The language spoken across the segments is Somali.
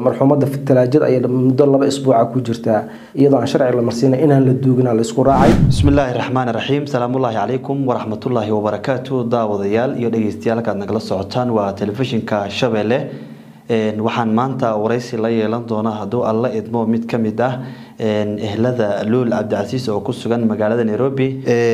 marxuumada talaajada ayay muddo laba isbuuca ku jirtaa iyadoo aan sharci la marsiina inaan la duugina la isku raacay bismillaahi raxmaani raxiim salaamullaahi calaykum waraxmatullaahi wabarakaatu daawadayaal iyo dhegeystayaal halkaad nagala socotaan waa telefishinka shabeelle waxaan maanta waraysi la yeelan doonaa hadduu alla idmo mid ka mid ah ehlada luul cabdicasiis oo ku sugan magaalada nairobi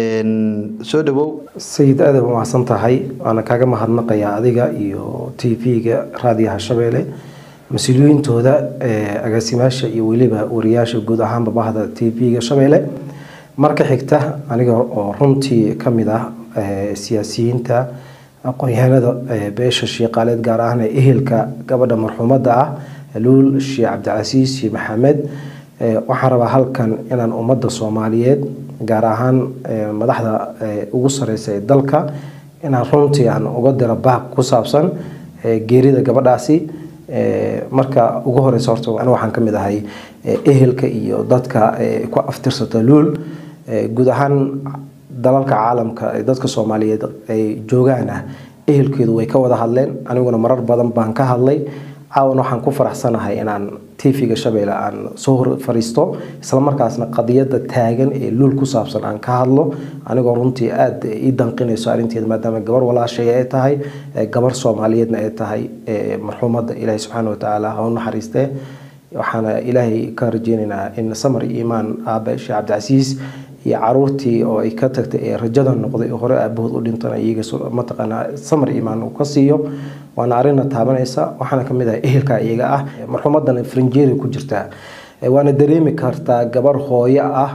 soo dhawow sayid aada u mahadsan tahay waana kaaga mahadnaqayaa adiga iyo t v-ga raadiyaha shabeelle mas-uuliyiintooda agaasimaasha iyo weliba wariyaasha guud ahaanba bahda t v-ga shabeelle marka xigta aniga oo runtii ka mid ah siyaasiyiinta aqoon-yahanada beesha shiiqaaleed gaar ahaan ee ehelka gabadha marxuumadda ah luul sheekh cabdicasiis sheekh maxamed waxaan rabaa halkan inaan ummadda soomaaliyeed gaar ahaan madaxda ugu sareysa ee dalka inaan runtii aan uga diro baaq ku saabsan geerida gabadhaasi marka ugu horeysa horta aniga waxaan ka mid ahay ehelka iyo dadka ku aftirsata luul guud ahaan dalalka caalamka ee dadka soomaaliyeed ay joogaan ah ehelkeedu way ka wada hadleen aniguna marar badan baan ka hadlay caawan waxaan ku faraxsanahay inaan tv-ga shabeelle aan soo hor fariisto islamarkaasna qadiyada taagan ee luul ku saabsan aan ka hadlo anigoo runtii aada ii danqinayso arrinteeda maadaama gabar walaashay ay tahay gabar soomaaliyeedna ay tahay marxuumadda ilaahi subxaana watacaala ha u naxariistee waxaana ilaahay ka rajeynaynaa in samar iyo iimaan aabe sheekh cabdicasiis iyo caruurtii oo ay ka tagtay ee rajada noqday hore aabahood u dhintan iyaga mataqaanaa samar iimaan uu ka siiyo waana arrinna taabanaysa waxaana ka mid ah ehelka iyaga ah marxuumadan frinjeeri ku jirtaa waana dareemi kartaa gabar hooyo ah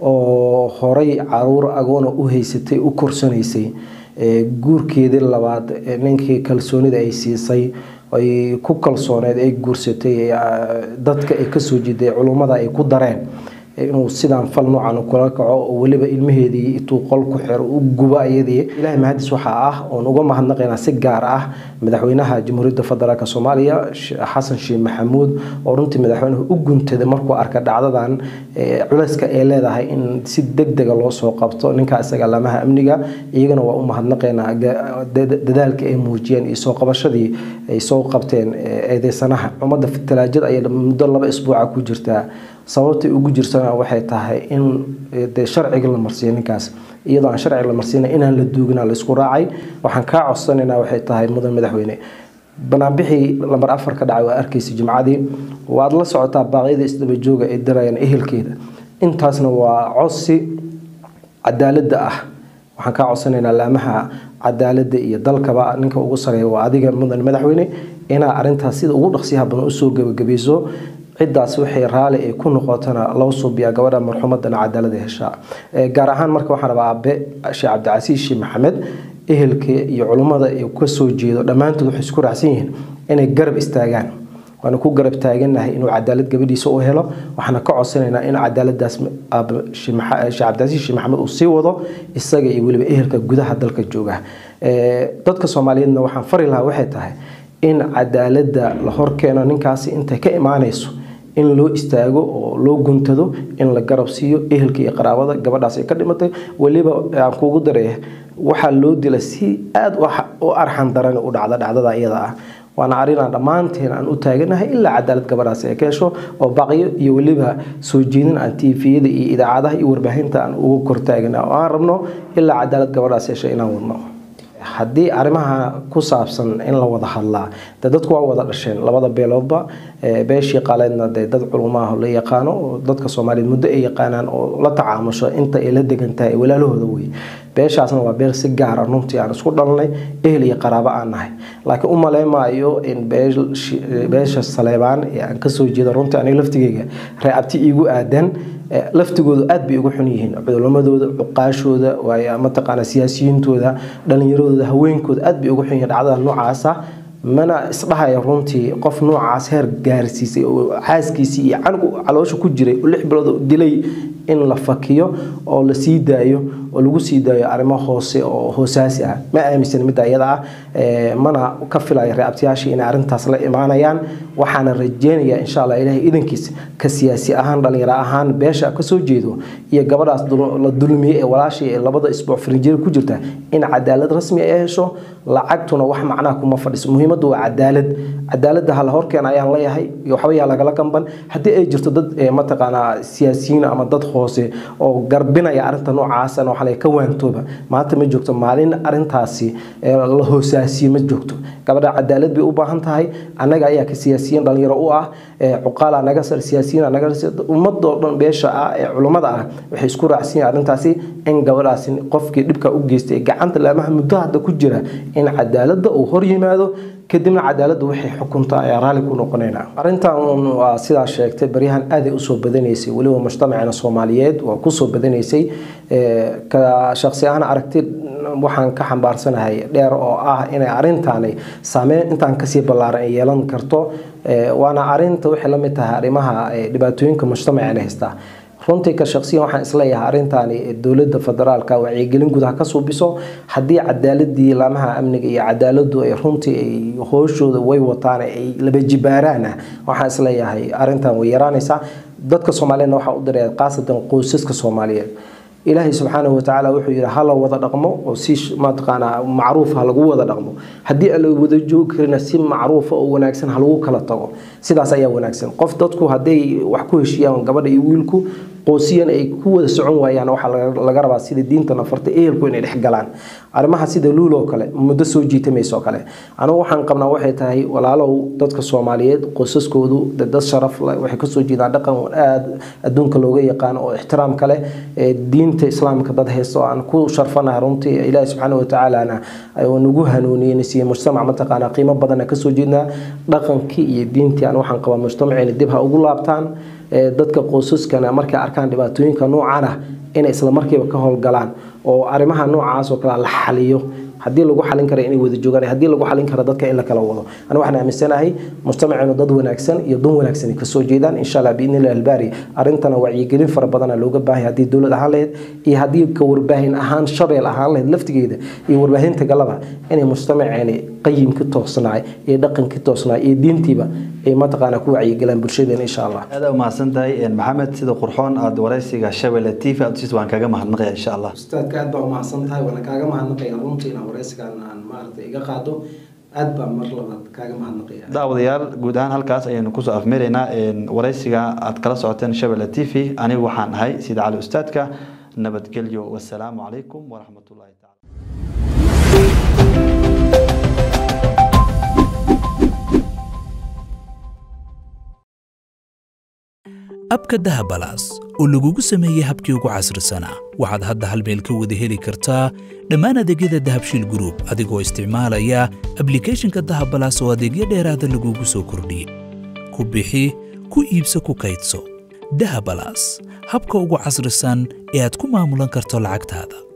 oo horay caruur agoona u haysatay u korsanaysay guurkeedii labaad ninkii kalsoonida ay siisay ay ku kalsooneed ay guursatay dadka ay kasoo jiiday culummada ay ku dareen inuu sidaan fal noocan kula kaco oo weliba ilmaheedii intuu qol ku xiro u gubo ayadii ilaahay mahadis waxaa ah oon uga mahadnaqaynaa si gaar ah madaxweynaha jamhuuriyadda federaalk soomaaliya xasan sheekh maxamuud oo runtii madaxweynuhu u guntaday markuu arka dhacdadan culayska ay leedahay in si deg dega loo soo qabto ninka isaga lamaha amniga iyagana waa u mahadnaqaynaa dadaalka ay muujiyeen iyo soo qabashadii ay soo qabteen eedeysanaha ummadda talaajada ayay muddo laba isbuuca ku jirtaa sababtay ugu jirsana waxay tahay in de sharciga la marsiiyo ninkaas iyadoo aan sharciga la marsiina inaan la duugina la isku raacay waxaan kaa codsanaynaa waxay tahay mudan madaxweyne banaanbixii lambar afar ka dhacay waa arkaysa jimcadii waad la socotaa baaqyada isdabajooga ay dirayaan ehelkeeda intaasna waa codsi cadaaladda ah waxaan kaa codsanaynaa laamaha cadaaladda iyo dalkaba ninka ugu sareeya waa adiga mudan madaxweyne inaa arintaas sida ugu dhaqsiyaha badan usoo gebagabayso ciddaas waxay raali ay ku noqotana loo suubiyaa gabadha marxuumadana cadaalada heshaa gaar ahaan marka waxaan rabaa aabe sheekh cabdicasiis sheekh maxamed ehelka iyo culummada ay kasoo jeedo dhammaantood waxay isku raacsan yihiin inay garab istaagaan waana ku garab taaganahay inuu cadaalad gabadhiisa u helo waxaana ka codsanaynaa in cadaaladaas sheekh cabdicasiis sheekh maxamed uu sii wado isaga iyo weliba ehelka gudaha dalka jooga dadka soomaaliyeedna waxaan fari lahaa waxay tahay in cadaaladda la horkeeno ninkaasi intay ka imaanayso in loo istaago oo loo guntado in la garab siiyo ehelka iyo qaraabada gabadhaas ay ka dhimatay weliba aan kuugu daray waxaa loo dila si aada u arxan daran u dhacda dhacdada iyada ah waana arrinaan dhammaanteen aan u taaganahay ilaa cadaalad gabadhaas ay ka hesho oo baqyo iyo weliba soo jeedin aan tiifiyada iyo idaacadaha iyo warbaahinta aan ugu kortaagana oo aan rabno ilaa cadaalad gabadhaas hesha inaan wadno haddii arrimaha ku saabsan in la wada hadlaa de dadku waa wada dhasheen labada beeloodba beeshii qaaleedna de dad culumaah la yaqaano oo dadka soomaaliyeed muddo ay yaqaanaan oo la tacaamusho inta ay la degan tahay walaalahooda wey beeshaasna waa beel si gaara runtii aan isku dhalnay ehel iyo qaraabo aan nahay laakiin u maleymaayo in beesha saleebaan ee aan kasoo jeeda runtii aniga laftigeyga reeabti iigu aadan laftigoodu aad bay ugu xun yihiin cudulamadooda cuqaashooda mataqaana siyaasiyiintooda dhalinyaradooda haweenkooda aad bay ugu xun yihiin dhacdada noocaasa mana isdhahaya runtii qof noocaas heer gaarsiisay oo xaaskiisii iyo canugu caloosha ku jiray oo lix bilood dilay in la fakiyo oo la sii daayo oo lagu sii daayo arrimo hoose oo hoosaasi ah ma aaminsan midda iyada ah mana ka filaya reabtayaashii inay arrintaas la imaanayaan waxaana rajeynayaa insha allah ilaahay idankiis ka siyaasi ahaan dhalinyaro ahaan beesha kasoo jeedo iyo gabadhaas la dulmiyey ee walaashii ee labada isbuuc farinjeer ku jirta in cadaalad rasmi ay hesho lacagtuna wax macnaha kuma fadhiso muhiimaddu waa cadaalad cadaaladda hala horkeena ayaan leeyahay iyo waxba yaa lagala gamban haddii ay jirto dad mataqaanaa siyaasiyiin ama dad hoose oo garbinaya arrinta noocaasana waxaa laga ka waantooba maanta ma joogto maalin arrintaasi la hoosaasiye ma joogto gabadha cadaalad bay u baahan tahay annaga ayaa ka siyaasiyiin dhalinyaro u ah cuqaala naga sar siyaasiyiin naga ummadoo dhan beesha ah ee culummada ah waxay isku raacsan yihiin arrintaasi in gabadhaasi qofkii dhibka u geystay gacanta laamaha muddo hadda ku jira in cadaaladda uu hor yimaado kadibna cadaaladda waxay xukuntaa ayaa raalli ku noqonayna arrintan waa sidaa sheegtay baryahan aaday usoo badanaysay weliba mujtamacina soomaaliyeed waa kusoo badanaysay ka shaqsi ahaan aragti waxaan ka xambaarsanahay dheer oo ah inay arrintaani saameyn intaan kasii ballaaran ay yeelan karto waana arinta waxay la mid tahay arrimaha dhibaatooyinka mujtamacina haystaa runtii ka shaqsiyan waxaan isleeyahay arrintaani dowladda federaalka wacyigelin gudaha ka suubiso haddii cadaaladii laamaha amniga iyo cadaaladu ay runtii ay hooshooda way wataan ay laba jibaaraana waxaan isleeyahay arrintan way yaraanaysaa dadka soomaaliyeedna waxaa u diray khaasatan qoysaska soomaaliyeed ilaahay subxaanahu watacaala wuxuu yidhi hala wada dhaqmo oo si mataqaanaa macruuf ha lagu wada dhaqmo haddii aan la wada joogi karina si macruufa oo wanaagsan ha lagu kala tago sidaas ayaa wanaagsan qof dadku hadday wax ku heshiiyaan gabadha iyo wiilku qoosiyan ay ku wada socon waayaan waxaa laga rabaa sida diinta nafarta ehelku inay dhex galaan arrimaha sida luul oo kale muddo soo jiitamaysa oo kale anigu waxaan qabnaa waxay tahay walaalow dadka soomaaliyeed qoysaskoodu dad sharaf leh waxay kasoo jeedaan dhaqan aada adduunka looga yaqaano oo ixtiraam kale diinta islaamka dad haysta oo aan ku sharfanahay runtii ilaahi subxaana watacaalana nagu hanuuniyey siiyey mujtamac mataqaana qiimo badana kasoo jeednaa dhaqankii iyo diintii aan waxaan qabaa mujtamacina dib ha ugu laabtaan dadka qoysaskana markay arkaan dhibaatooyinka noocan ah inay isla markiiba ka howlgalaan oo arrimaha noocaas oo kale la xaliyo haddii lagu xalin kara inay wada joogaan haddii lagu xalin kara dadka in la kala wado ana waxaan aaminsanahay mujtamaceenu dad wanaagsan iyo dan wanaagsan kasoo jeedaan insha allah biidni illahi albaari arrintana wacyigelin fara badana looga baahay haddii dowlad ahaan lahayd iyo haddii ka warbaahin ahaan shabeel ahaan lahayd laftigeeda iyo warbaahinta galaba inay mujtamaceeni qayimka toosnaay iyo dhaqanka toosnaay iyo diintiiba ay mataqaana ku wacyigelaan bulshadeena insha allah aada umahadsan tahay maxamed sida qurxoon aada waraysiga shabelle t v aad usiis waan kaga mahadnaqaya insha allah ustaadka aad baa umahadsan tahay waana kaaga mahadnaqaya runtii inaan waraysigan aan maaragtay iga qaado aad baa mar labaad kaaga mahadnaqaya daawadayaal guud ahaan halkaas ayaynu kusoo afmeeraynaa waraysiga aad kala socoteen shabelle t v anigu waxaan ahay sida cali ustaadka nabadgelyo wasalaamu calaykum waraxmatullahi tacala abka dahabalaas oo lagugu sameeyey habkii ugu casrisanaa waxaad hadda hal meel ka wada heli kartaa dhammaan adeegyada dahabshiil gruub adigoo isticmaalaya ablikhethonka dahabalaas oo adeegyo dheeraada lagugu soo kordhiyey ku bixi ku iibso ku kaydso dahabalaas habka ugu casrisan ee aad ku maamulan karto lacagtaada